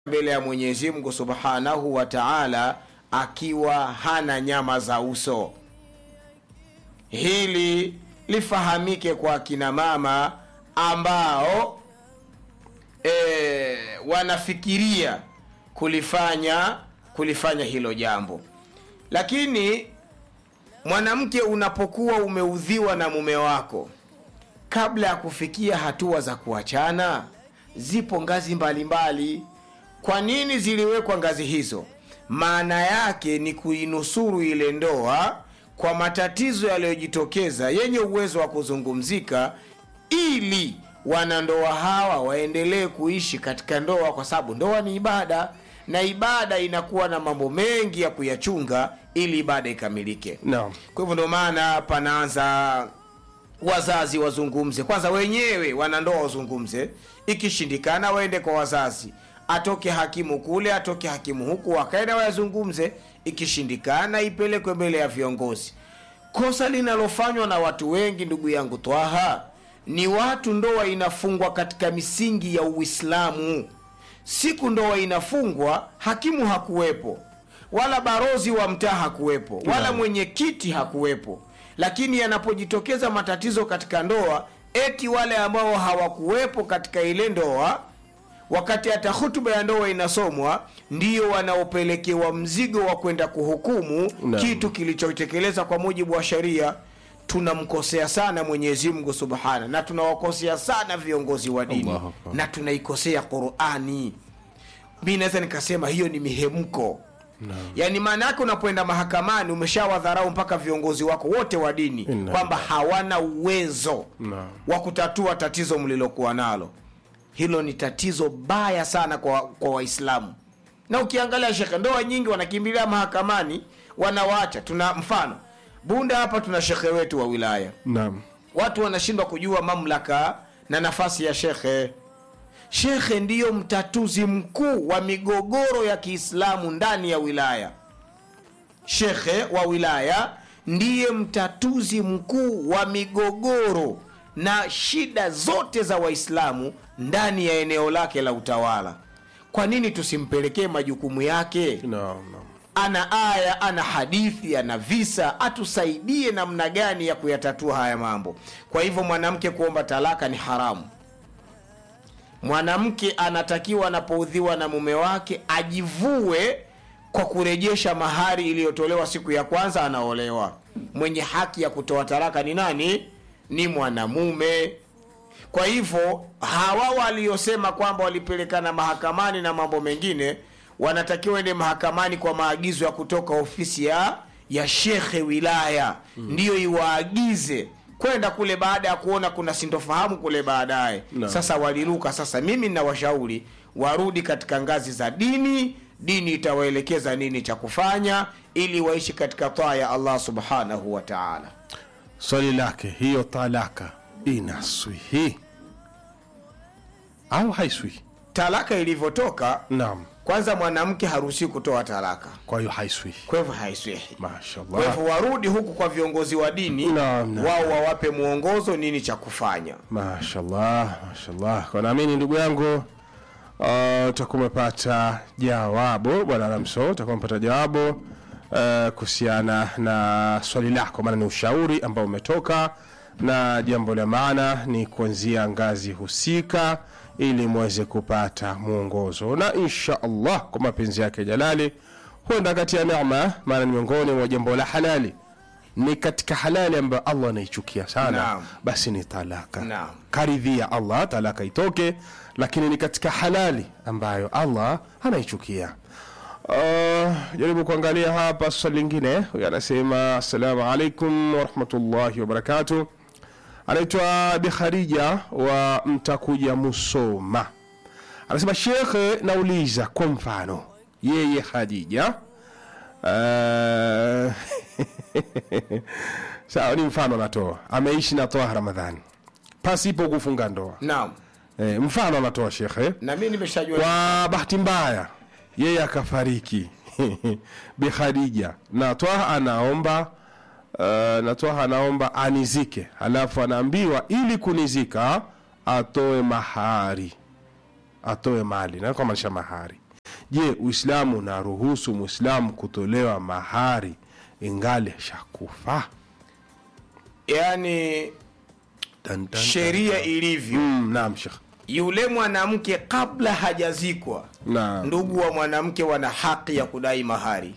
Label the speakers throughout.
Speaker 1: mbele ya Mwenyezi Mungu Subhanahu wa Ta'ala akiwa hana nyama za uso. Hili lifahamike kwa kina mama ambao e, wanafikiria kulifanya kulifanya hilo jambo, lakini mwanamke, unapokuwa umeudhiwa na mume wako, kabla ya kufikia hatua za kuachana, zipo ngazi mbalimbali mbali. Kwa nini ziliwekwa ngazi hizo? Maana yake ni kuinusuru ile ndoa kwa matatizo yaliyojitokeza yenye uwezo wa kuzungumzika, ili wanandoa hawa waendelee kuishi katika ndoa, kwa sababu ndoa ni ibada na ibada inakuwa na mambo mengi ya kuyachunga ili ibada ikamilike.
Speaker 2: Naam.
Speaker 1: Kwa hivyo ndio maana panaanza wazazi wazungumze kwanza, wenyewe wanandoa wazungumze, ikishindikana waende kwa wazazi atoke hakimu kule, atoke hakimu huku, wakaenda wayazungumze. Ikishindikana ipelekwe mbele ya viongozi. Kosa linalofanywa na watu wengi, ndugu yangu Twaha, ni watu ndoa inafungwa katika misingi ya Uislamu. Siku ndoa inafungwa, hakimu hakuwepo, wala barozi wa mtaa hakuwepo, wala mwenyekiti hakuwepo, lakini yanapojitokeza matatizo katika ndoa, eti wale ambao hawakuwepo katika ile ndoa wakati hata hutuba ya ndoa inasomwa ndio wanaopelekewa mzigo wa kwenda kuhukumu
Speaker 2: Naam.
Speaker 1: kitu kilichotekeleza kwa mujibu wa sheria. Tunamkosea sana Mwenyezi Mungu Subhana, na tunawakosea sana viongozi wa dini
Speaker 2: Allahu Akbar.
Speaker 1: na tunaikosea Qurani. Mi naweza nikasema hiyo ni mihemko yaani, maana yake unapoenda mahakamani umeshawadharau mpaka viongozi wako wote wa dini
Speaker 2: Inna
Speaker 1: kwamba hawana uwezo
Speaker 2: Naam.
Speaker 1: wa kutatua tatizo mlilokuwa nalo. Hilo ni tatizo baya sana kwa kwa Waislamu. Na ukiangalia shekhe, ndoa nyingi wanakimbilia mahakamani, wanawacha. Tuna mfano Bunda hapa, tuna shekhe wetu wa wilaya,
Speaker 2: Naam.
Speaker 1: watu wanashindwa kujua mamlaka na nafasi ya shekhe. Shekhe ndiyo mtatuzi mkuu wa migogoro ya Kiislamu ndani ya wilaya. Shekhe wa wilaya ndiye mtatuzi mkuu wa migogoro na shida zote za Waislamu ndani ya eneo lake la utawala. Kwa nini tusimpelekee majukumu yake?
Speaker 2: Naam, naam.
Speaker 1: Ana aya, ana hadithi, ana visa, atusaidie namna gani ya kuyatatua haya mambo. Kwa hivyo mwanamke kuomba talaka ni haramu. Mwanamke anatakiwa anapoudhiwa na mume wake ajivue kwa kurejesha mahari iliyotolewa siku ya kwanza anaolewa. Mwenye haki ya kutoa talaka ni nani? Ni mwanamume. Kwa hivyo hawa waliosema kwamba walipelekana mahakamani na mambo mengine, wanatakiwa ende mahakamani kwa maagizo ya kutoka ofisi ya ya shekhe wilaya, ndiyo iwaagize kwenda kule, baada ya kuona kuna sintofahamu kule baadaye.
Speaker 2: Naam.
Speaker 1: Sasa waliruka. Sasa mimi ninawashauri warudi katika ngazi za dini. Dini itawaelekeza nini cha kufanya ili waishi katika taa ya Allah subhanahu wa ta'ala.
Speaker 2: Swali lake, hiyo talaka inaswihi au haiswihi?
Speaker 1: Talaka ilivyotoka
Speaker 2: Naam.
Speaker 1: kwanza mwanamke haruhusiwi kutoa talaka,
Speaker 2: Kwa hiyo haiswihi.
Speaker 1: kwa hivyo haiswihi. Kwa
Speaker 2: Mashallah.
Speaker 1: hivyo warudi huku kwa viongozi wa dini,
Speaker 2: Naam, naam.
Speaker 1: wao wawape mwongozo nini cha kufanya.
Speaker 2: Mashallah, mashallah. Kwa naamini ndugu yangu uh, utakuwa umepata jawabu bwana Ramso, utakuwa umepata jawabu uh, kuhusiana na swali lako, maana ni ushauri ambao umetoka na jambo la maana ni kuanzia ngazi husika ili muweze kupata mwongozo, na insha Allah kwa mapenzi yake jalali huenda kati ya neema, maana ni miongoni mwa jambo la halali, ni katika halali ambayo Allah anaichukia sana
Speaker 1: Naam.
Speaker 2: basi ni talaka
Speaker 1: Naam.
Speaker 2: karidhia Allah talaka itoke, lakini ni katika halali ambayo Allah anaichukia. Uh, jaribu kuangalia hapa swali lingine. Huyu anasema assalamu alaikum warahmatullahi wabarakatuh. Anaitwa Bi Khadija wa Mtakuja Musoma, anasema shekhe, nauliza kwa mfano yeye Khadija uh, sawa, ni mfano anatoa, ameishi na toa Ramadhani pasipo kufunga ndoa
Speaker 1: Naam,
Speaker 2: e, mfano anatoa shekhe
Speaker 1: na mimi nimeshajua
Speaker 2: kwa bahati mbaya yeye akafariki Bi Khadija na Twaha anaomba uh, na Twaha anaomba anizike, halafu anaambiwa ili kunizika atoe mahari, atoe mali na kwa maanisha mahari je uislamu unaruhusu mwislamu kutolewa mahari ingali ashakufa
Speaker 1: yaani
Speaker 2: Tan, tan,
Speaker 1: sheria
Speaker 2: tan.
Speaker 1: ilivyo
Speaker 2: Mm, naam shekh
Speaker 1: yule mwanamke kabla hajazikwa
Speaker 2: naam
Speaker 1: ndugu wa mwanamke wana haki ya kudai mahari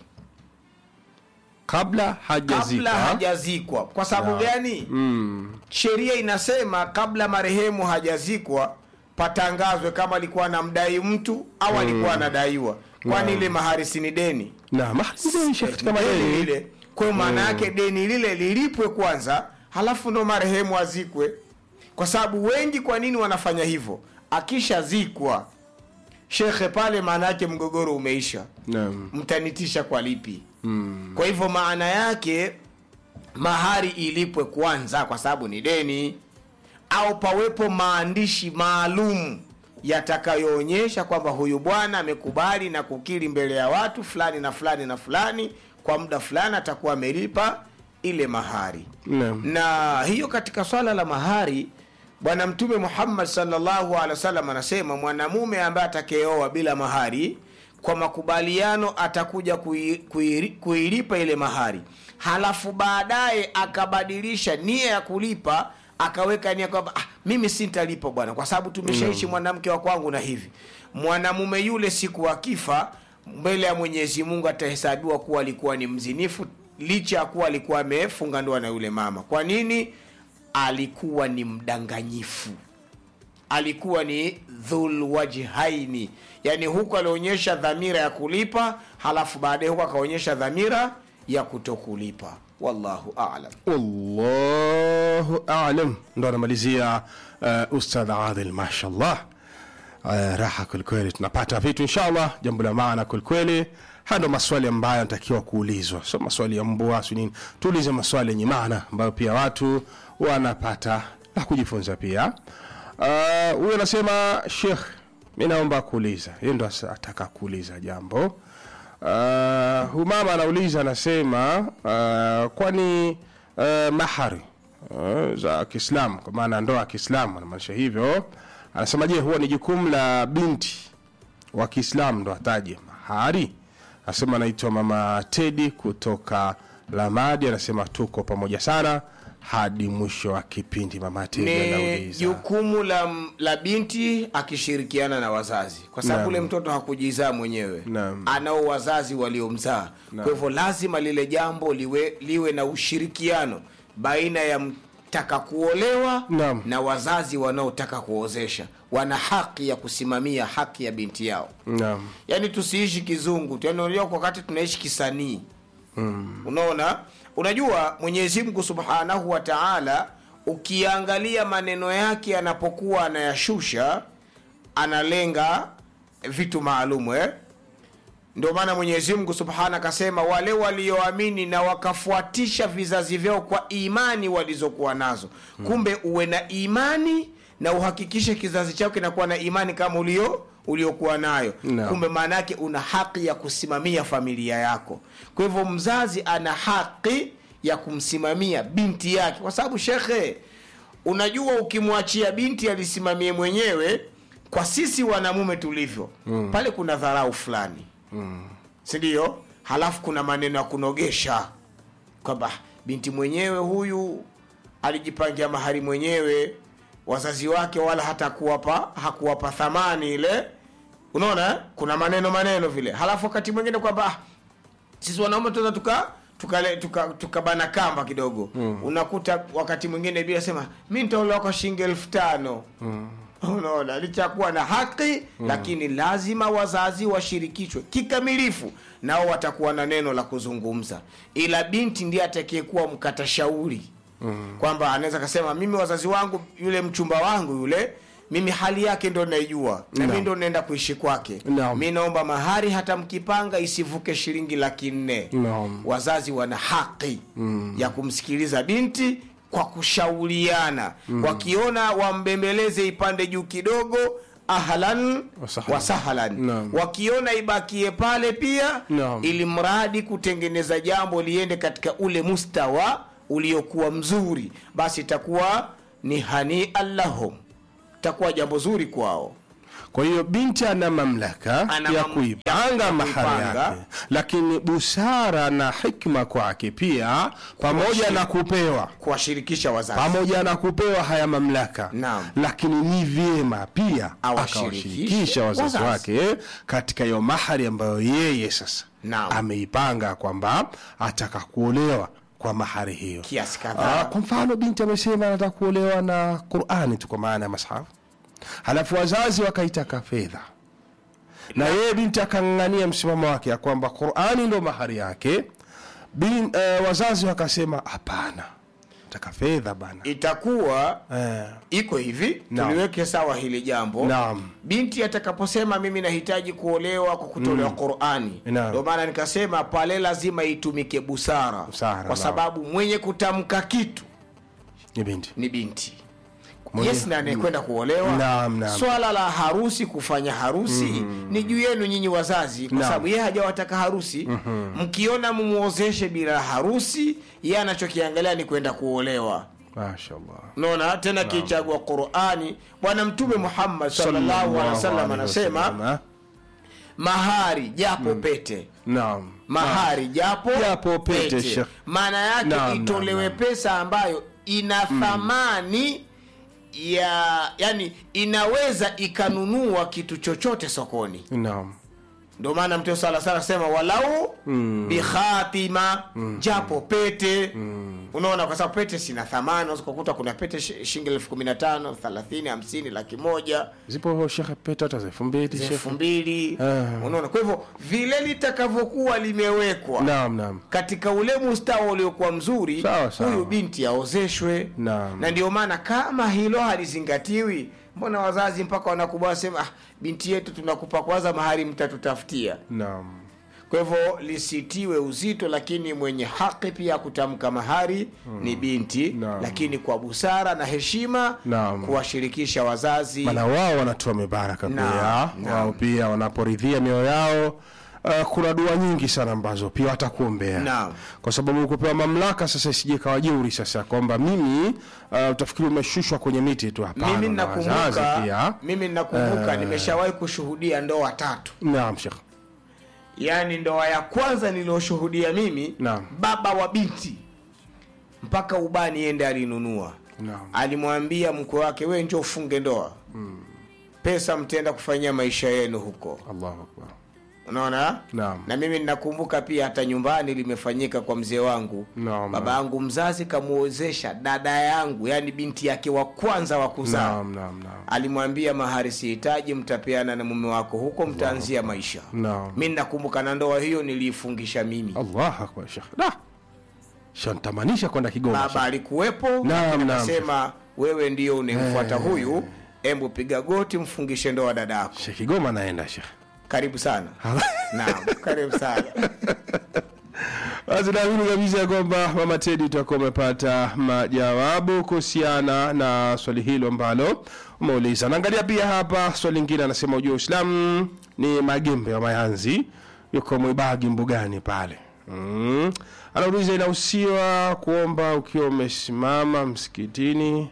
Speaker 2: kabla
Speaker 1: kabla
Speaker 2: hajazika
Speaker 1: hajazikwa kwa sababu
Speaker 2: Naam.
Speaker 1: gani
Speaker 2: mm,
Speaker 1: sheria inasema kabla marehemu hajazikwa patangazwe kama alikuwa anamdai mtu au alikuwa anadaiwa kwani ile mahari si ni deni
Speaker 2: naam Ah, ndio shekh katika
Speaker 1: deni
Speaker 2: madeni
Speaker 1: lile kwa hiyo maana yake deni lile lilipwe kwanza halafu ndo marehemu azikwe kwa sababu wengi kwa nini wanafanya hivyo akishazikwa shekhe pale maana yake mgogoro umeisha
Speaker 2: naam
Speaker 1: mtanitisha kwa lipi
Speaker 2: mm,
Speaker 1: kwa hivyo maana yake mahari ilipwe kwanza kwa sababu ni deni au pawepo maandishi maalum yatakayoonyesha kwamba huyu bwana amekubali na kukiri mbele ya watu fulani na fulani na fulani kwa muda fulani atakuwa amelipa ile mahari
Speaker 2: naam
Speaker 1: na hiyo katika swala la mahari bwana mtume muhammad salllahu alehi wasallam anasema mwanamume ambaye atakayeoa bila mahari kwa makubaliano atakuja kui- kui- kuilipa ile mahari halafu baadaye akabadilisha nia ya kulipa akaweka nia kwamba ah, mimi sintalipa bwana kwa sababu tumeshaishi mwanamke wa kwangu na hivi mwanamume yule siku akifa mbele ya mwenyezi mungu atahesabiwa kuwa alikuwa ni mzinifu licha ya kuwa alikuwa amefunga ndoa na yule mama kwa nini alikuwa ni mdanganyifu alikuwa ni dhulwajhaini yaani huku alionyesha dhamira ya kulipa halafu baadaye huku akaonyesha dhamira ya kutokulipa wallahu alam
Speaker 2: wallahu alam ndo anamalizia uh, ustadh adil mashallah uh, raha kwelikweli tunapata vitu inshallah jambo la maana kwelikweli haya ndo maswali ambayo anatakiwa kuulizwa so maswali ya mbwa si nini tuulize maswali yenye maana ambayo pia watu wanapata la kujifunza pia Ah, huyu uh, anasema shekh mi naomba kuuliza yeye ndo asa- ataka kuuliza jambo uh, huyu mama anauliza anasema uh, kwani uh, mahari uh, za kiislamu kwa maana ndoa ya kiislamu anamaanisha hivyo anasema je huwa ni jukumu la binti wa kiislamu ndo ataje mahari anasema anaitwa mama tedi kutoka lamadi anasema tuko pamoja sana hadi mwisho wa kipindi mama tedi
Speaker 1: ni
Speaker 2: anauliza
Speaker 1: jukumu la, la binti akishirikiana na wazazi kwa sababu
Speaker 2: Naam.
Speaker 1: ule mtoto hakujizaa mwenyewe
Speaker 2: Naam.
Speaker 1: anao wazazi waliomzaa kwa hivyo lazima lile jambo liwe, liwe na ushirikiano baina ya mtaka kuolewa
Speaker 2: Naam.
Speaker 1: na wazazi wanaotaka kuozesha wana haki ya kusimamia haki ya binti yao
Speaker 2: naam
Speaker 1: yaani tusiishi kizungu tu. Yaani unajua kwa wakati tunaishi kisanii mm. unaona unajua mwenyezi mungu subhanahu wa taala ukiangalia maneno yake anapokuwa anayashusha analenga vitu maalumu eh? ndio maana mwenyezi mungu subhana akasema wale walioamini na wakafuatisha vizazi vyao kwa imani walizokuwa nazo kumbe uwe na imani na uhakikishe kizazi chao kinakuwa na imani kama ulio uliokuwa nayo
Speaker 2: Naam.
Speaker 1: kumbe maana yake una haki ya kusimamia familia yako kwa hivyo mzazi ana haki ya kumsimamia binti yake kwa sababu shekhe unajua ukimwachia binti alisimamie mwenyewe kwa sisi wanamume tulivyo mm. pale kuna dharau fulani mm. sindio halafu kuna maneno ya kunogesha kwamba binti mwenyewe huyu alijipangia mahari mwenyewe wazazi wake wala hata kuwapa hakuwapa thamani ile unaona eh? kuna maneno maneno vile halafu wakati mwingine kwamba ah, sisi wanaume tunaweza tuka tukabana tuka, tuka kamba kidogo mm. unakuta wakati mwingine bila sema mi nitaolewa kwa shilingi elfu tano mm. unaona licha kuwa na haki mm. lakini lazima wazazi washirikishwe kikamilifu nao watakuwa na neno la kuzungumza ila binti ndiye atakayekuwa mkata shauri mm. kwamba anaweza kasema mimi wazazi wangu yule mchumba wangu yule mimi hali yake ndo naijua na
Speaker 2: Naam.
Speaker 1: mi ndo naenda kuishi kwake
Speaker 2: Naam.
Speaker 1: mi naomba mahari hata mkipanga isivuke shilingi laki nne
Speaker 2: Naam.
Speaker 1: wazazi wana haki mm. ya kumsikiliza binti kwa kushauriana mm. wakiona wambembeleze ipande juu kidogo ahlan
Speaker 2: Wasahlan.
Speaker 1: wasahlan
Speaker 2: Naam.
Speaker 1: wakiona ibakie pale pia
Speaker 2: Naam.
Speaker 1: ili mradi kutengeneza jambo liende katika ule mustawa uliokuwa mzuri basi itakuwa ni hania lahum itakuwa jambo zuri kwao
Speaker 2: kwa hiyo binti ana mamlaka
Speaker 1: Ana
Speaker 2: ya
Speaker 1: mam-
Speaker 2: kuipanga
Speaker 1: ya
Speaker 2: mahari
Speaker 1: kuipanga.
Speaker 2: yake lakini busara na hikma kwake pia pamoja na kupewa
Speaker 1: kuwashirikisha wazazi
Speaker 2: pamoja na kupewa haya mamlaka
Speaker 1: Naam.
Speaker 2: lakini ni vyema pia
Speaker 1: Awashirikishe
Speaker 2: akawashirikisha wazazi
Speaker 1: wazazi.
Speaker 2: wake katika hiyo mahari ambayo yeye sasa
Speaker 1: Naam.
Speaker 2: ameipanga kwamba ataka kuolewa kwa mahari hiyo
Speaker 1: kiasi
Speaker 2: Ah,
Speaker 1: kadhaa
Speaker 2: kwa mfano binti amesema anataka kuolewa na qurani tu kwa maana ya mashafu halafu wazazi wakaitaka fedha na yeye binti akang'ang'ania msimamo wake ya kwamba qurani ndo mahari yake Bin, eh, wazazi wakasema hapana taka fedha bana
Speaker 1: itakuwa
Speaker 2: eh,
Speaker 1: iko hivi
Speaker 2: Naam.
Speaker 1: tuliweke sawa hili jambo
Speaker 2: Naam.
Speaker 1: binti atakaposema mimi nahitaji kuolewa kwa kutolewa qurani
Speaker 2: Naam.
Speaker 1: ndio maana nikasema pale lazima itumike busara,
Speaker 2: Busara,
Speaker 1: kwa
Speaker 2: naam.
Speaker 1: sababu mwenye kutamka kitu
Speaker 2: ni binti
Speaker 1: ni binti
Speaker 2: Mwenye-
Speaker 1: yes na anayekwenda kuolewa
Speaker 2: Naam, naam.
Speaker 1: swala la harusi kufanya harusi ni juu yenu nyinyi wazazi kwa
Speaker 2: Naam.
Speaker 1: sababu yeye hajawataka harusi mkiona mumuozeshe bila harusi yeye anachokiangalia ni kwenda kuolewa
Speaker 2: mashallah
Speaker 1: naona tena kichagua qurani bwana mtume muhammad sallallahu alaihi wasallam anasema mahari japo pete
Speaker 2: naam
Speaker 1: mahari japo,
Speaker 2: Japo pete, Sheikh.
Speaker 1: maana yake
Speaker 2: Naam,
Speaker 1: itolewe
Speaker 2: naam,
Speaker 1: pesa ambayo ina thamani ya yani inaweza ikanunua kitu chochote sokoni
Speaker 2: naam
Speaker 1: ndio maana mtume sala sala sema walau bikhatima japo pete unaona kwa sababu pete sina thamani unaweza kukuta kuna pete shi- shilingi elfu kumi na tano thelathini hamsini laki moja
Speaker 2: zipo shekhe pete hata za elfu mbili
Speaker 1: elfu
Speaker 2: shekhe
Speaker 1: mbili
Speaker 2: Ah.
Speaker 1: unaona kwa hivyo vile litakavyokuwa limewekwa
Speaker 2: naam naam
Speaker 1: katika ule mustawa uliokuwa mzuri
Speaker 2: Sawa, sawa.
Speaker 1: huyu binti aozeshwe
Speaker 2: Naam.
Speaker 1: na ndio maana kama hilo halizingatiwi mbona wazazi mpaka wanakubali sema ah, binti yetu tunakupa kwanza mahari mtatutafutia
Speaker 2: naam
Speaker 1: kwa hivyo lisitiwe uzito lakini mwenye haki pia kutamka mahari ni binti
Speaker 2: Naam.
Speaker 1: lakini kwa busara na heshima
Speaker 2: Naam.
Speaker 1: kuwashirikisha wazazi
Speaker 2: maana wao wanatoa mibaraka
Speaker 1: Naam,
Speaker 2: pia
Speaker 1: naam.
Speaker 2: wao pia wanaporidhia mioyo yao Uh, kuna dua nyingi sana ambazo pia watakuombea
Speaker 1: Naam.
Speaker 2: kwa sababu kupewa mamlaka sasa isije kawa jeuri sasa kwamba mimi uh, utafikiri umeshushwa kwenye miti tu hapana
Speaker 1: mimi
Speaker 2: na wazazi
Speaker 1: ninakumbuka
Speaker 2: pia
Speaker 1: mimi ninakumbuka nimeshawahi kushuhudia ndoa tatu
Speaker 2: naam shekh
Speaker 1: yaani ndoa ya kwanza niliyoshuhudia mimi
Speaker 2: Naam.
Speaker 1: baba wa binti mpaka ubani ende alinunua
Speaker 2: naam
Speaker 1: alimwambia mkwe wake we njo ufunge ndoa pesa mtaenda kufanyia maisha yenu huko
Speaker 2: allahu akbar
Speaker 1: unaona
Speaker 2: Naam.
Speaker 1: na mimi ninakumbuka pia hata nyumbani limefanyika kwa mzee wangu
Speaker 2: Naam,
Speaker 1: baba yangu mzazi kamuozesha dada yangu yani binti yake wa kwanza wa kuzaa
Speaker 2: naam naam naam
Speaker 1: alimwambia mahari sihitaji mtapeana na mume wako huko mtaanzia maisha
Speaker 2: Naam.
Speaker 1: mi nakumbuka na ndoa hiyo niliifungisha mimi
Speaker 2: allah akbar shekh da shantamanisha kwenda kigoma
Speaker 1: baba
Speaker 2: shekh.
Speaker 1: alikuwepo
Speaker 2: Naam, naam.
Speaker 1: akasema wewe ndio unemfuata huyu embu piga goti mfungishe ndoa dada yako
Speaker 2: shekh kigoma naenda shekh
Speaker 1: karibu sana naam karibu sana
Speaker 2: basi naamini kabisa ya kwamba mama tedi utakuwa umepata majawabu kuhusiana na swali hilo ambalo umeuliza naangalia pia hapa swali lingine anasema ujua uislamu ni magembe wa mayanzi yuko mwibagi mbugani pale mm. anauliza inahusiwa kuomba ukiwa umesimama msikitini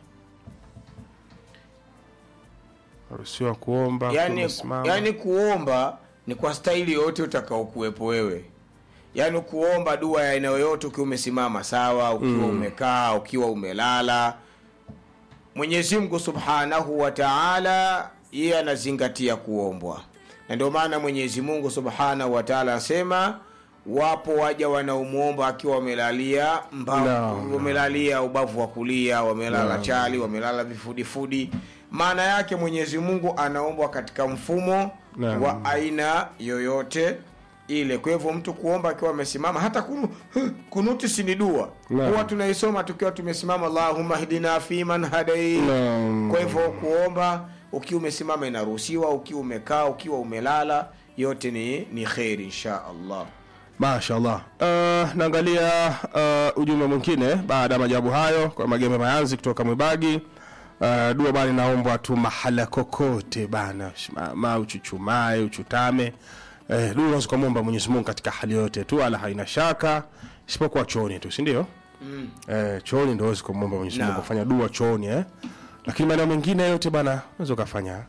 Speaker 2: naruhusiwa kuomba ukiwa
Speaker 1: yani,
Speaker 2: umesimama
Speaker 1: yani kuomba ni kwa staili yoyote utakaokuwepo wewe yaani kuomba dua ya aina yoyote ukiwa umesimama sawa ukiwa umekaa ukiwa umelala mwenyezi mungu subhanahu wa taala yeye anazingatia kuombwa na ndio maana mwenyezi mungu subhanahu wa taala anasema wapo waja wanaomwomba akiwa wamelalia mbavu
Speaker 2: Naam.
Speaker 1: wamelalia ubavu wa kulia wamelala chali wamelala vifudifudi maana yake mwenyezi mungu anaombwa katika mfumo
Speaker 2: Naam.
Speaker 1: wa aina yoyote ile kwa hivyo mtu kuomba akiwa amesimama hata kunu, kunuti si ni dua
Speaker 2: Naam.
Speaker 1: huwa tunaisoma tukiwa tumesimama allahumma hdina fiman hadait
Speaker 2: Naam.
Speaker 1: kwa hivyo kuomba ukiwa umesimama inaruhusiwa ukiwa umekaa ukiwa umelala yote ni ni kheri insha allah
Speaker 2: mashallah uh, naangalia uh, ujumbe mwingine baada ya majawabu hayo kwa magembe mayanzi kutoka mwibagi uh, dua bana inaombwa tu mahala kokote bana simama uchuchumae uchutame eh, dua unaweza ukamwomba mwenyezi mungu katika hali yote tu ala haina shaka isipokuwa chooni tu sindio mm. eh, chooni ndo wezi kumwomba mwenyezi mungu
Speaker 1: Naam.
Speaker 2: kufanya dua chooni eh? lakini maeneo mengine yote bana unaweza ukafanya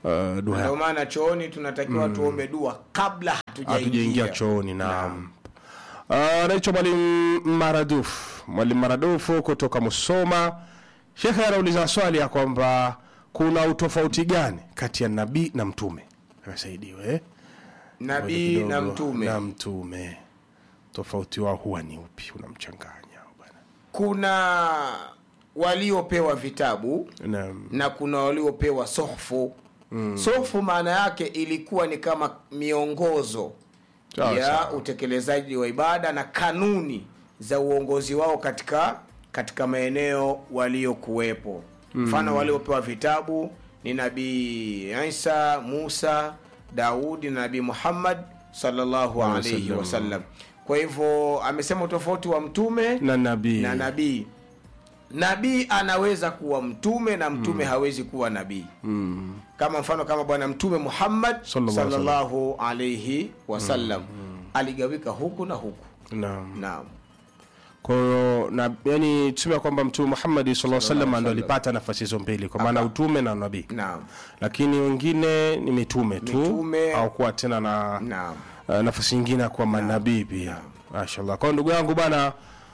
Speaker 2: uh, dua
Speaker 1: ndio
Speaker 2: yako
Speaker 1: maana chooni tunatakiwa tuombe dua kabla
Speaker 2: hatujaingia
Speaker 1: hatujaingia
Speaker 2: chooni naam Ah, anaitwa mwalimu maradufu mwalimu maradufu kutoka musoma shekhe anauliza swali ya kwamba kuna utofauti gani kati ya nabii na mtume asaidiwe eh?
Speaker 1: nabii na
Speaker 2: Kidogo,
Speaker 1: mtume
Speaker 2: na mtume tofauti wao huwa ni upi unamchanganya bwana
Speaker 1: kuna waliopewa vitabu
Speaker 2: Naam.
Speaker 1: na kuna waliopewa sohfu mm. sohfu maana yake ilikuwa ni kama miongozo
Speaker 2: Sawa,
Speaker 1: ya
Speaker 2: sawa.
Speaker 1: utekelezaji wa ibada na kanuni za uongozi wao katika katika maeneo waliokuwepo mfano waliopewa vitabu ni nabii isa musa daudi na nabii muhammad sallallahu alaihi
Speaker 2: wasallam.
Speaker 1: wasallam kwa hivyo amesema utofauti wa mtume
Speaker 2: na nabii
Speaker 1: na nabii nabii anaweza kuwa mtume na mtume hawezi kuwa nabii
Speaker 2: mm.
Speaker 1: kama mfano kama bwana mtume muhammad
Speaker 2: Sallallahu alaihi
Speaker 1: sallallahu alaihi wasallam aligawika huku na huku
Speaker 2: naam
Speaker 1: naam
Speaker 2: kwa hiyo na yani tuseme kwamba mtume Muhammad sallallahu alaihi wasallam ndo
Speaker 1: wasallam.
Speaker 2: alipata nafasi hizo mbili kwa maana utume na nabii
Speaker 1: naam
Speaker 2: lakini wengine ni mitume tu
Speaker 1: Mitume.
Speaker 2: au kuwa tena na
Speaker 1: naam
Speaker 2: uh, nafasi nyingine ya kuwa manabii pia mashallah kwa hiyo ndugu yangu bana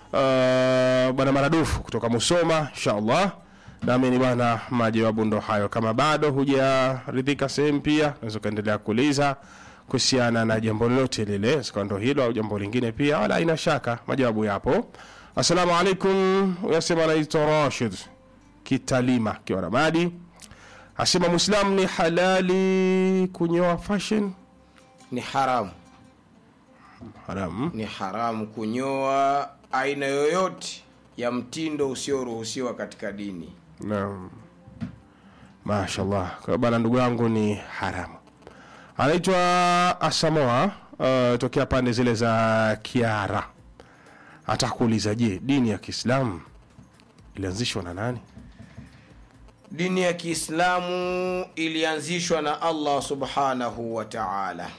Speaker 2: uh, bwana maradufu kutoka musoma inshallah naamini bwana majawabu ndo hayo kama bado hujaridhika sehemu pia unaweza ukaendelea kuuliza kuhusiana na jambo lolote lile sika ndo hilo au jambo lingine pia wala ina shaka majawabu yapo assalamu alaikum uyasema anaitwa rashid kitalima kiwa ramadi asema mwislamu ni halali kunyoa fashion
Speaker 1: ni haramu
Speaker 2: haramu
Speaker 1: ni haramu kunyoa aina yoyote ya mtindo usioruhusiwa katika dini
Speaker 2: Naam. Mashallah. Kwa hiyo bana ndugu yangu ni haramu. Anaitwa Asamoa uh, tokea pande zile za Kiara. Atakuuliza je, dini ya Kiislamu ilianzishwa na nani?
Speaker 1: dini ya kiislamu ilianzishwa na allah subhanahu wa taala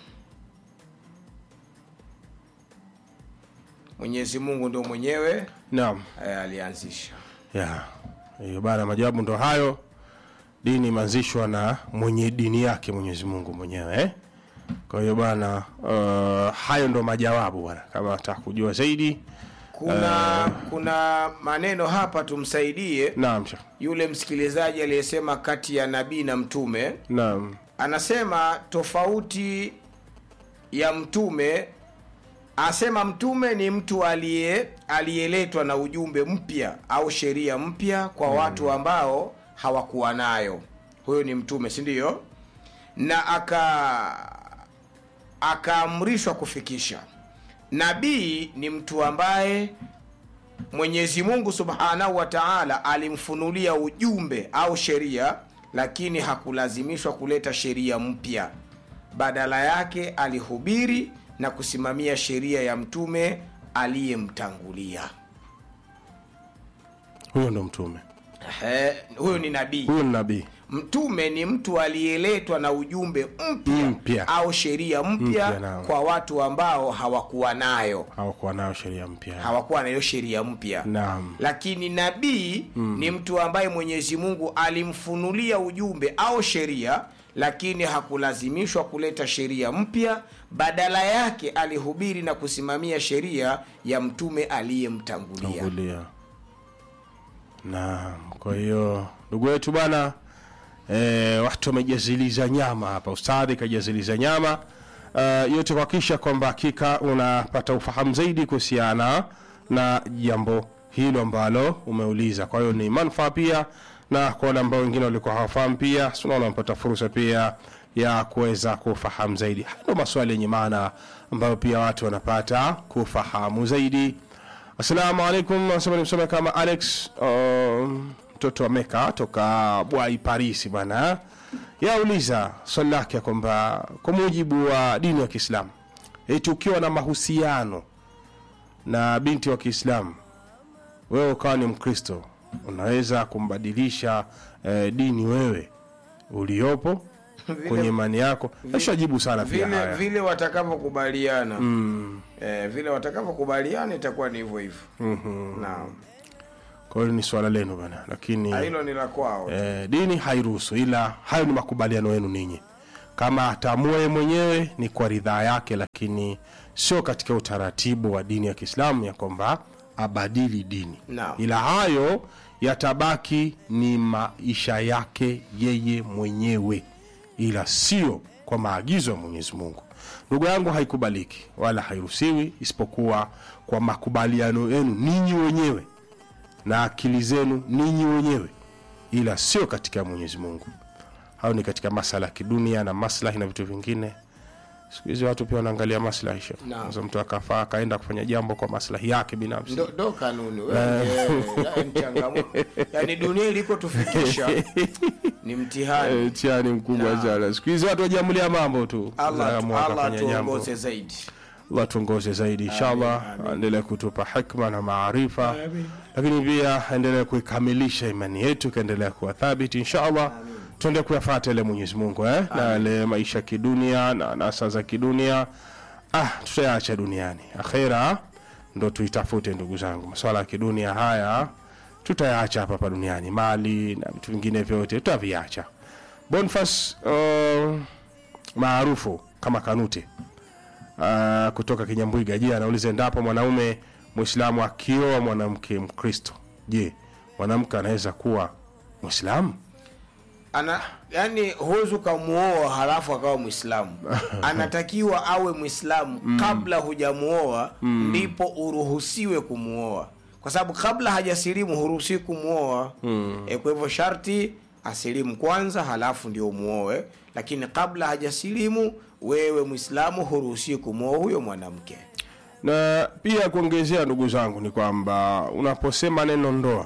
Speaker 1: mwenyezi mungu ndio mwenyewe
Speaker 2: Naam.
Speaker 1: eh, alianzisha
Speaker 2: Ya. Hiyo bana majawabu ndo hayo. Dini imeanzishwa na mwenye dini yake Mwenyezi Mungu mwenyewe eh? Kwa hiyo bana uh, hayo ndo majawabu bwana. Kama unataka kujua zaidi,
Speaker 1: kuna kuna maneno hapa tumsaidie
Speaker 2: naam. Sheikh.
Speaker 1: yule msikilizaji aliyesema kati ya nabii na mtume
Speaker 2: Naam.
Speaker 1: anasema tofauti ya mtume asema mtume ni mtu aliye aliyeletwa na ujumbe mpya au sheria mpya kwa watu ambao hawakuwa nayo huyo ni mtume si ndio na aka akaamrishwa kufikisha nabii ni mtu ambaye mwenyezi mungu subhanahu wa taala alimfunulia ujumbe au sheria lakini hakulazimishwa kuleta sheria mpya badala yake alihubiri na kusimamia sheria ya mtume aliyemtangulia
Speaker 2: Huyo ndo mtume.
Speaker 1: Ehe, huyo ni nabii
Speaker 2: Huyo ni nabii.
Speaker 1: mtume ni mtu aliyeletwa na ujumbe mpya
Speaker 2: Mpya.
Speaker 1: au sheria mpya
Speaker 2: Mpya, naam.
Speaker 1: kwa watu ambao hawakuwa nayo
Speaker 2: hawakuwa nayo sheria mpya.
Speaker 1: hawakuwa na hiyo sheria mpya
Speaker 2: Naam.
Speaker 1: lakini nabii ni mtu ambaye mwenyezi mungu alimfunulia ujumbe au sheria lakini hakulazimishwa kuleta sheria mpya badala yake alihubiri na kusimamia sheria ya mtume aliyemtangulia
Speaker 2: Tangulia. Naam. Kwa hiyo ndugu wetu bana eh, watu wamejaziliza nyama hapa, ustadhi kajaziliza nyama uh, yote kuhakikisha kwamba hakika unapata ufahamu zaidi kuhusiana na jambo hilo ambalo umeuliza. Kwa hiyo ni manufaa pia na kwa wale ambao wengine walikuwa hawafahamu pia, si unaona wamepata fursa pia ya kuweza kufahamu zaidi. Haya ndio maswali yenye maana ambayo pia watu wanapata kufahamu zaidi. Assalamu alaikum, nasema nimsome kama Alex um, mtoto wa Meka toka Bwai Paris bwana. Yauliza swali lake ya kwamba kwa mujibu wa dini ya Kiislamu, eti ukiwa na mahusiano na binti wa Kiislamu, wewe ukawa ni Mkristo, unaweza kumbadilisha eh, dini wewe uliopo kwenye imani yako. Nashajibu sana pia
Speaker 1: vile
Speaker 2: haya.
Speaker 1: vile watakavyokubaliana mm. eh, vile watakavyokubaliana itakuwa ni hivyo hivyo mm-hmm. naam
Speaker 2: kwa hiyo ni swala lenu bana lakini
Speaker 1: Ah, hilo ni la kwao
Speaker 2: eh, dini hairuhusu ila hayo ni makubaliano yenu ninyi kama ataamua yeye mwenyewe ni kwa ridhaa yake lakini sio katika utaratibu wa dini ya kiislamu ya kwamba abadili dini
Speaker 1: Naam.
Speaker 2: ila hayo yatabaki ni maisha yake yeye mwenyewe ila sio kwa maagizo ya mwenyezi mungu ndugu yangu haikubaliki wala hairuhusiwi isipokuwa kwa makubaliano yenu ninyi wenyewe na akili zenu ninyi wenyewe ila sio katika mwenyezi mungu au ni katika masala ya kidunia na maslahi na vitu vingine siku hizi watu pia wanaangalia maslahi shekh.
Speaker 1: Naam.
Speaker 2: Sasa mtu akafaa akaenda kufanya jambo kwa maslahi yake binafsi
Speaker 1: ndo, ndo kanuni wewe, eh, ni changamoto yani dunia ilikotufikisha ni mtihani
Speaker 2: Eh, mtihani mkubwa
Speaker 1: Naam.
Speaker 2: sana siku hizi watu wajiamulia mambo tu
Speaker 1: allah,
Speaker 2: Wanaamua
Speaker 1: Allah
Speaker 2: wakafanya jambo.
Speaker 1: tuongoze zaidi
Speaker 2: Allah tuongoze zaidi inshallah
Speaker 1: amin.
Speaker 2: aendelee kutupa hikma na maarifa lakini pia aendelee kuikamilisha imani yetu ikaendelea kuwa thabiti inshallah tuende kuyafata ile mwenyezi mungu eh? na yale maisha kidunia na nasa za kidunia ah, tutayaacha duniani akhera ndo tuitafute ndugu zangu maswala ya kidunia haya tutayaacha hapa hapa duniani mali na vitu vingine vyote tutaviacha bonfas uh, maarufu kama kanute uh, kutoka kinyambwiga je anauliza endapo mwanaume mwislamu akioa mwanamke mkristo je mwanamke anaweza kuwa mwislamu
Speaker 1: ana yani huwezi ukamuoa halafu akawa mwislamu anatakiwa awe mwislamu kabla hujamuoa ndipo uruhusiwe kumuoa kwa sababu kabla hajasilimu huruhusiwi kumuoa e, kwa hivyo sharti asilimu kwanza halafu ndio umuoe lakini kabla hajasilimu wewe mwislamu huruhusiwi kumuoa huyo mwanamke
Speaker 2: na pia kuongezea ndugu zangu ni kwamba unaposema neno ndoa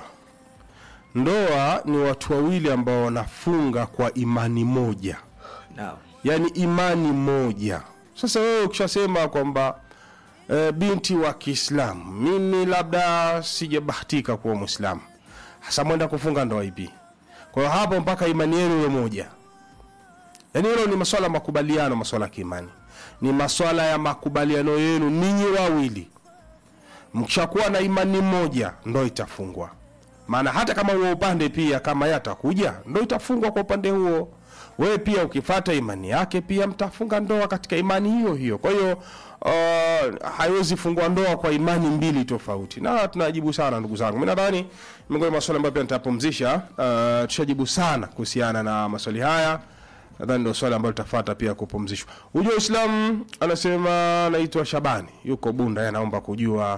Speaker 2: ndoa ni watu wawili ambao wanafunga kwa imani moja
Speaker 1: naam
Speaker 2: yaani imani moja sasa wewe ukishasema kwamba e, binti wa kiislamu mimi labda sijabahatika kuwa mwislamu hasa mwenda kufunga ndoa ipi kwa hiyo hapo mpaka imani yenu iwe moja yaani hilo ni maswala ya makubaliano maswala ya kiimani ni maswala ya makubaliano yenu ninyi wawili mkishakuwa na imani moja ndo itafungwa maana hata kama huo upande pia kama ye atakuja ndo itafungwa kwa upande huo wewe pia ukifata imani yake pia mtafunga ndoa katika imani hiyo hiyo kwa hiyo uh, haiwezi fungua ndoa kwa imani mbili tofauti na tunajibu sana ndugu zangu mi nadhani miongoni mwa maswali ambayo pia nitapumzisha uh, tushajibu sana kuhusiana na maswali haya nadhani ndio swali ambalo litafata pia kupumzishwa hujua uislamu anasema naitwa shabani yuko bunda yeye anaomba kujua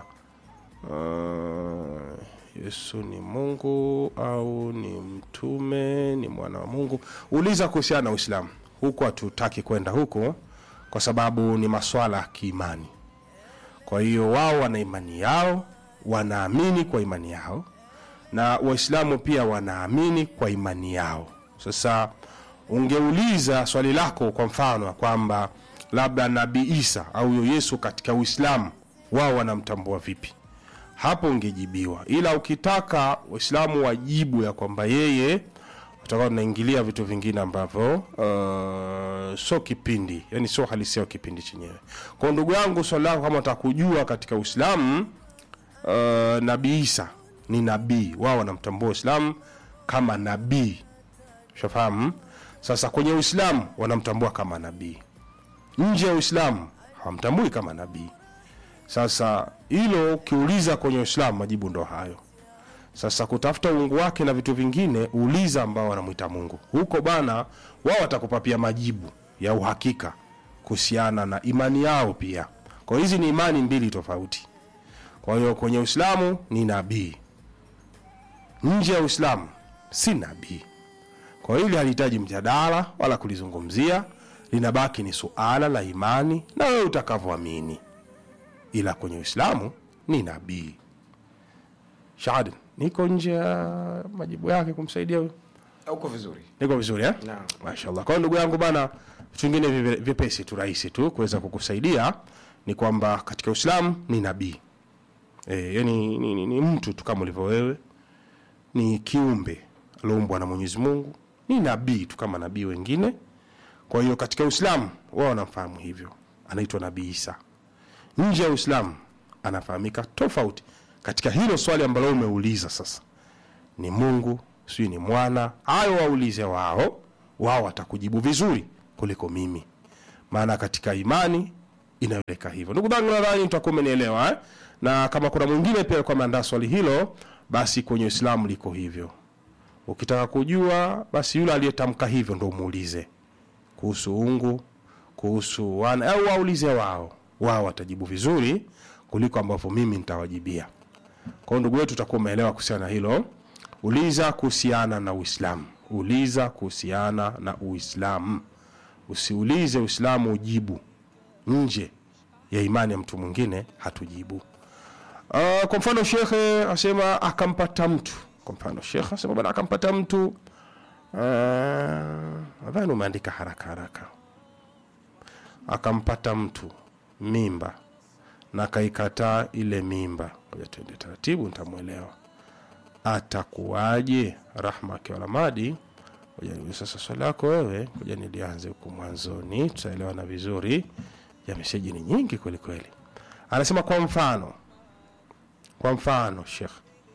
Speaker 2: uh, yesu ni mungu au ni mtume ni mwana wa mungu uliza kuhusiana na uislamu huku hatutaki kwenda huko kwa sababu ni maswala ya kiimani kwa hiyo wao wana imani yao wanaamini kwa imani yao na waislamu pia wanaamini kwa imani yao sasa ungeuliza swali lako kwa mfano ya kwamba labda nabii isa au huyo yesu katika uislamu wao wanamtambua vipi hapo ungejibiwa ila ukitaka waislamu wajibu ya kwamba yeye utakuwa tunaingilia vitu vingine ambavyo uh, sio kipindi yani sio halisia wa kipindi chenyewe kwa ndugu yangu swali lako kama utakujua katika uislamu uh, nabii isa ni nabii wao wanamtambua uislamu kama nabii shafahamu sasa kwenye uislamu wanamtambua kama nabii nje ya uislamu hawamtambui kama nabii sasa hilo ukiuliza kwenye uislamu majibu ndo hayo sasa kutafuta uungu wake na vitu vingine uliza ambao wanamwita mungu huko bana wao watakupa pia majibu ya uhakika kuhusiana na imani yao pia kwa hizi ni imani mbili tofauti kwa hiyo kwenye uislamu ni nabii nje ya uislamu si nabii kwa hili halihitaji mjadala wala kulizungumzia linabaki ni suala la imani na wewe utakavyoamini ila kwenye uislamu ni nabii shahad niko nje ya majibu yake kumsaidia huyo
Speaker 1: uko vizuri
Speaker 2: niko vizuri eh?
Speaker 1: Naam.
Speaker 2: mashallah kwa hiyo ndugu yangu bana vitu vingine vive- vyepesi tu rahisi tu kuweza kukusaidia ni kwamba katika uislamu ni nabii e, yani ni, ni, ni mtu tu kama ulivyo wewe ni kiumbe alioumbwa na mwenyezi mungu ni nabii tu kama nabii wengine kwa hiyo katika uislamu wao wanamfahamu hivyo anaitwa nabii isa nje ya uislamu anafahamika tofauti katika hilo swali ambalo umeuliza sasa ni mungu sijui ni mwana hayo waulize wao wao watakujibu vizuri kuliko mimi maana katika imani inaeleka hivyo ndugu zangu nadhani mtakuwa umenielewa eh? na kama kuna mwingine pia alikuwa ameandaa swali hilo basi kwenye uislamu liko hivyo ukitaka kujua basi yule aliyetamka hivyo ndo umuulize kuhusu ungu kuhusu wana au waulize wao wao watajibu vizuri kuliko ambavyo mimi nitawajibia kwao ndugu wetu utakuwa umeelewa kuhusiana na hilo uliza kuhusiana na uislamu uliza kuhusiana na uislamu usiulize uislamu ujibu nje ya imani ya mtu mwingine hatujibu uh, kwa mfano shekhe asema akampata mtu kwa mfano shekhe asema bana akampata mtu uh, nadhani umeandika haraka haraka akampata mtu mimba na akaikataa ile mimba ngoja tuende taratibu nitamwelewa atakuwaje rahma akiwa lamadi ngoja niulize sasa swali lako wewe ngoja nilianze huku mwanzoni tutaelewana vizuri ya meseji ni nyingi kweli kweli anasema kwa mfano kwa mfano shekh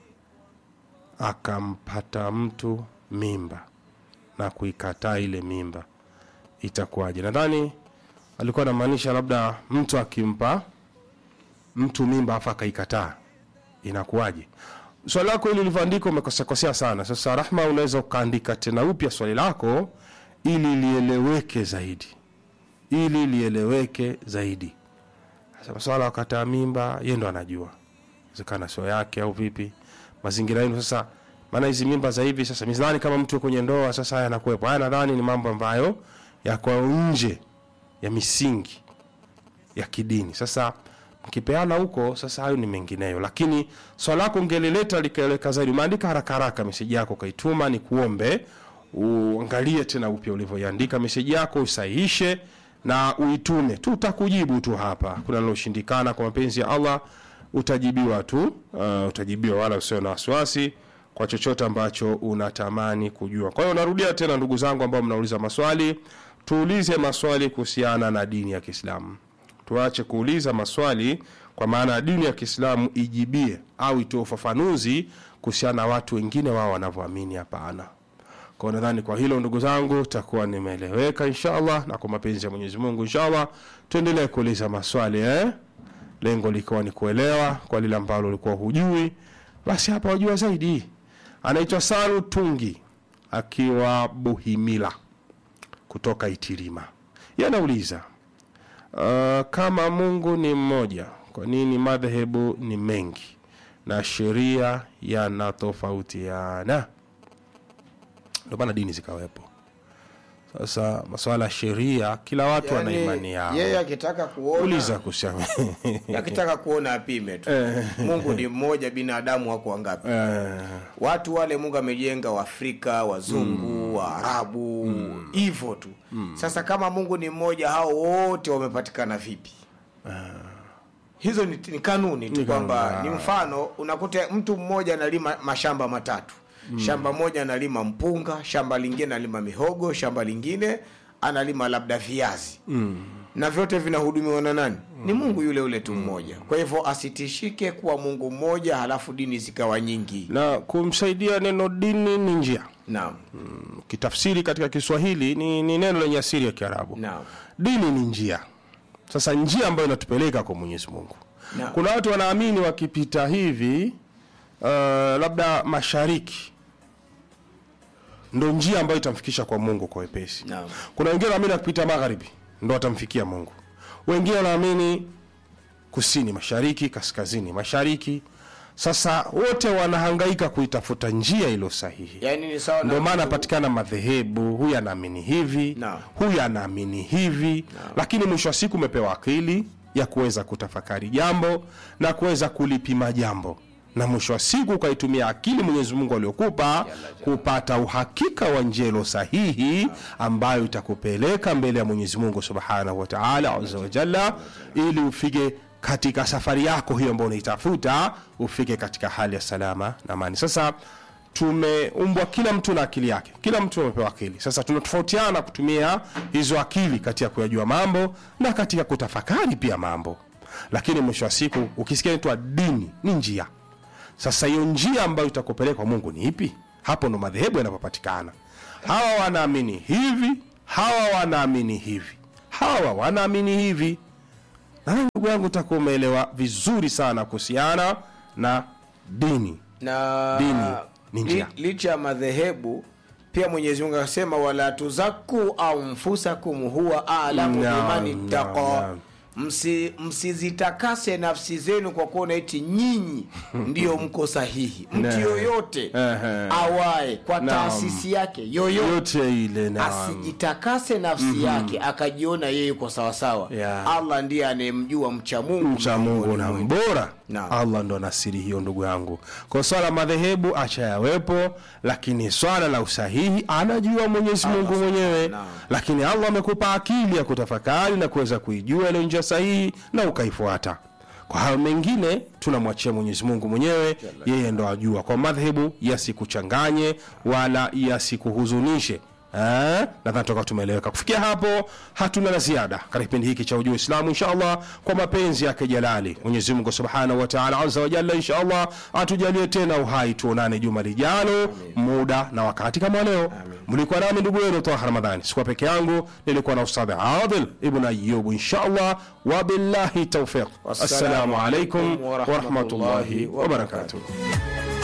Speaker 2: akampata mtu mimba na kuikataa ile mimba itakuwaje nadhani alikuwa anamaanisha labda mtu akimpa mtu mimba afa akaikataa inakuwaje swali lako hili lilivyoandika umekosakosea sana sasa rahma unaweza ukaandika tena upya swali lako ili lieleweke zaidi ili lieleweke zaidi sasa maswala ya kukataa mimba ye ndo anajua wezekana sio yake au vipi mazingira yenu sasa maana hizi mimba za hivi sasa midhani kama mtu kwenye ndoa sasa haya yanakuwepo haya nadhani ni mambo ambayo yako nje ya misingi ya kidini sasa mkipeana huko sasa hayo ni mengineyo lakini swala lako ungelileta likaeleka zaidi umeandika haraka haraka meseji yako ukaituma ni kuombe uangalie tena upya ulivyoiandika meseji yako usahihishe na uitume tutakujibu tu hapa kuna liloshindikana kwa mapenzi ya allah utajibiwa tu uh, utajibiwa wala usio na wasiwasi kwa chochote ambacho unatamani kujua kwa hiyo narudia tena ndugu zangu ambao mnauliza maswali tuulize maswali kuhusiana na dini ya kiislamu tuache kuuliza maswali kwa maana ya dini ya kiislamu ijibie au itoe ufafanuzi kuhusiana na watu wengine wao wanavyoamini hapana kwa nadhani kwa hilo ndugu zangu takuwa nimeeleweka inshallah na kwa mapenzi ya mwenyezi mungu inshallah tuendelee kuuliza maswali eh? lengo likiwa ni kuelewa kwa lile ambalo ulikuwa hujui basi hapa wajua zaidi anaitwa salu tungi akiwa buhimila kutoka itilima ye anauliza uh, kama mungu ni mmoja kwa nini madhehebu ni mengi na sheria yanatofautiana ndio maana dini zikawepo sasa maswala ya sheria kila watu wana imani yao
Speaker 1: yeye akitaka kuona
Speaker 2: uliza kuhusiana
Speaker 1: akitaka kuona apime tu mungu ni mmoja binadamu wako wangapi
Speaker 2: Eh,
Speaker 1: watu wale mungu amejenga waafrika wazungu waarabu hivyo tu sasa kama mungu ni mmoja hao wote wamepatikana vipi hizo ni, ni kanuni tu
Speaker 2: Ni
Speaker 1: kwamba
Speaker 2: kanuni,
Speaker 1: ni mfano unakuta mtu mmoja analima mashamba matatu shamba moja analima mpunga shamba lingine analima mihogo shamba lingine analima labda viazi na vyote vinahudumiwa na nani ni mungu yule yule tu mmoja kwa hivyo asitishike kuwa mungu mmoja halafu dini zikawa nyingi
Speaker 2: na kumsaidia neno dini ni njia
Speaker 1: naam
Speaker 2: kitafsiri katika kiswahili ni, ni neno lenye asili ya kiarabu
Speaker 1: naam
Speaker 2: dini ni njia sasa njia ambayo inatupeleka kwa mwenyezi mungu
Speaker 1: Naam.
Speaker 2: kuna watu wanaamini wakipita hivi uh, labda mashariki ndo njia ambayo itamfikisha kwa mungu kwa wepesi
Speaker 1: Naam.
Speaker 2: kuna wengine wanaamini wakipita magharibi ndo watamfikia mungu wengine wanaamini kusini mashariki kaskazini mashariki sasa wote wanahangaika kuitafuta njia iliyo sahihi
Speaker 1: yaani ni sawa na
Speaker 2: ndio maana
Speaker 1: mtu-
Speaker 2: patikana madhehebu huyu anaamini hivi
Speaker 1: Naam.
Speaker 2: huyu anaamini hivi lakini mwisho wa siku umepewa akili ya kuweza kutafakari jambo na kuweza kulipima jambo na mwisho wa siku ukaitumia akili mwenyezi mungu aliokupa kupata uhakika wa njelo sahihi ambayo itakupeleka mbele ya mwenyezi mungu subhanahu wa taala aza wajalla ili ufike katika safari yako hiyo ambayo unaitafuta ufike katika hali ya salama na amani sasa tumeumbwa kila mtu na akili yake kila mtu amepewa akili sasa tunatofautiana kutumia hizo akili katika kuyajua mambo na katika kutafakari pia mambo lakini mwisho wa siku ukisikia naitwa dini ni njia sasa hiyo njia ambayo itakupeleka kwa mungu ni ipi hapo ndo madhehebu yanapopatikana hawa wanaamini hivi hawa wanaamini hivi hawa wanaamini hivi na ndugu yangu utakuwa umeelewa vizuri sana kuhusiana na dini
Speaker 1: na
Speaker 2: Dini ni njia.
Speaker 1: li, licha ya madhehebu pia mwenyezi mungu akasema wala tuzaku anfusakum huwa alamu
Speaker 2: Naam,
Speaker 1: biman
Speaker 2: naam,
Speaker 1: ittaqa
Speaker 2: naam.
Speaker 1: Msi, msizitakase nafsi zenu kwa kuona eti nyinyi ndiyo mko sahihi mtu
Speaker 2: Naam.
Speaker 1: yoyote
Speaker 2: Ehe.
Speaker 1: awaye kwa
Speaker 2: Naam.
Speaker 1: taasisi yake yoyote
Speaker 2: yote ile naam.
Speaker 1: asijitakase nafsi yake akajiona yeye yuko sawasawa
Speaker 2: Yeah.
Speaker 1: allah ndiye anayemjua mcha mungu
Speaker 2: mcha mungu na mbora
Speaker 1: Naam.
Speaker 2: allah ndo ana siri hiyo ndugu yangu kwa swala la madhehebu acha yawepo lakini swala la usahihi anajua mwenyezi mungu mwenyewe
Speaker 1: Naam.
Speaker 2: lakini allah amekupa akili ya kutafakari na kuweza kuijua ile njia sahihi na ukaifuata kwa hayo mengine tunamwachia mwenyezi mungu mwenyewe yeye ndo ajua kwa madhehebu yasikuchanganye wala yasikuhuzunishe Eh, nadhani toka tumeeleweka kufikia hapo hatuna la ziada katika kipindi hiki cha ujuu islamu inshallah kwa mapenzi yake jalali mwenyezi mungu subhanahu wa taala azza wa jalla inshallah atujalie tena uhai tuonane juma lijalo muda na wakati kama leo mlikuwa nami ndugu yenu taha ramadhani sikuwa peke yangu nilikuwa na ustadhi adil ibn ayub inshallah wabillahi taufiq assalamu alaikum warahmatullahi wabarakatuh